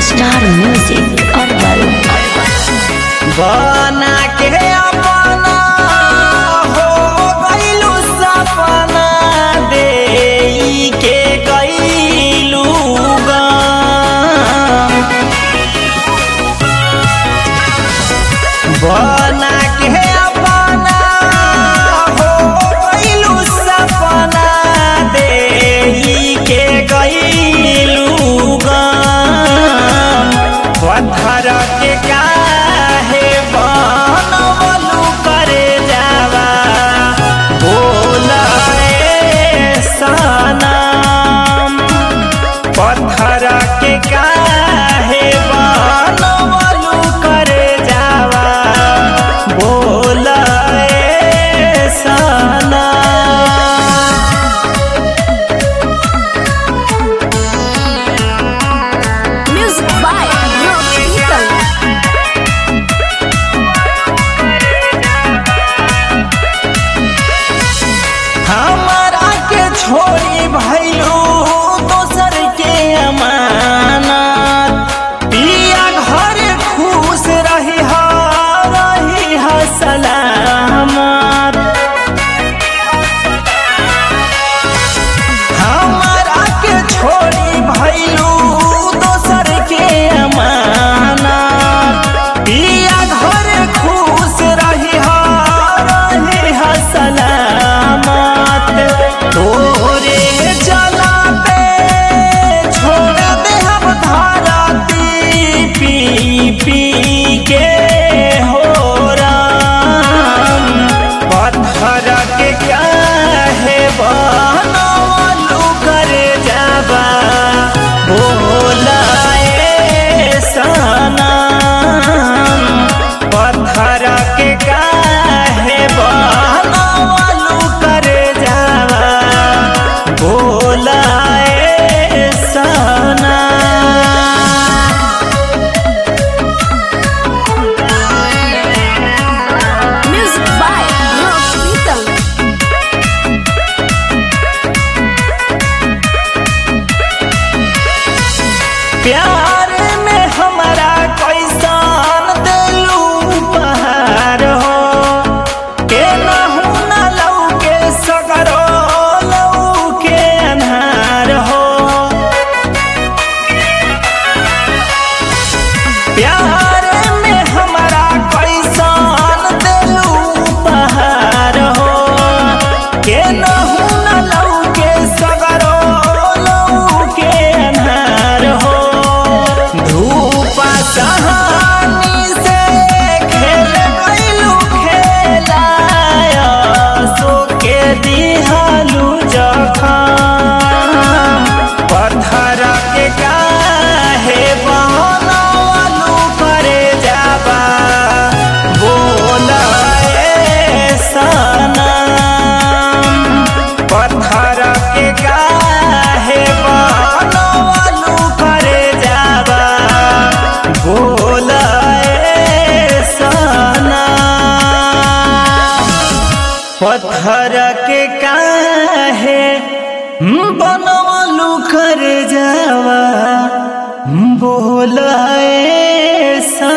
star music herbal बना के अपना हो गइलू सपना देई के गइलू गाम बना के अपना हो गइलू सपना देई के गइलू गाम पत्थर के काहे बनवलू करे जावा बोलाए सनम पत्थर के काहे बनवलू करे जावा बोलाए सनम म्यूजिक बाय हमारा के छोड़ी भैलू दोसर के अमानत पिया घर खुश रही हा रही हा सलामत हमारा के छोड़ी भैलू दोसर के अमानत पिया घर खुश रही हा रही हा सलामत तोरे जला पे छोड़ दे हम धाराती पी पी के हो राम पत्थर के काहे बनवलू करे जाबा बोलाए सनम पत्थर के काहे बनवलू करे जाबा बोलाए सनम म्यूजिक बाय प्यार में हमारा कैसन दिलू पहाड़ हो के नहू न लऊ के सगरो लऊ के अन्हार हो प्यार में हमारा कैसन दिलू पहाड़ हो के नहू न लऊ के सगरो लऊ के अन्हार हो धूप सहानी से खेल गइलू खेलाया सो के दिहालू जखम पत्थर के काहे बनवलू करे जाबा बोलाए सनम पत्थर के काहे बनवलू करे जाबा बोलाए सनम पत्थर के काहे बनवलू कर जावा बोलाए सा